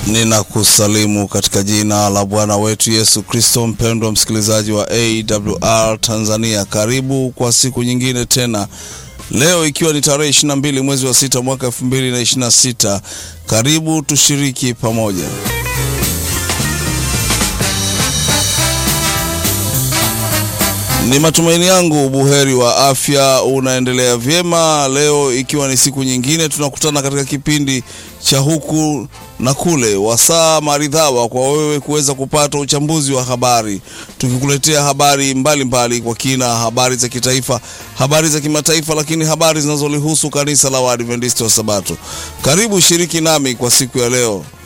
Ninakusalimu katika jina la Bwana wetu Yesu Kristo. Mpendwa msikilizaji wa AWR Tanzania, karibu kwa siku nyingine tena, leo ikiwa ni tarehe 22 mwezi wa sita mwaka 2026. Karibu tushiriki pamoja. Ni matumaini yangu buheri wa afya, unaendelea vyema. Leo ikiwa ni siku nyingine, tunakutana katika kipindi cha huku na kule, wasaa maridhawa kwa wewe kuweza kupata uchambuzi wa habari, tukikuletea habari mbalimbali mbali kwa kina, habari za kitaifa, habari za kimataifa, lakini habari zinazolihusu kanisa la Waadventista wa Sabato. Karibu shiriki nami kwa siku ya leo.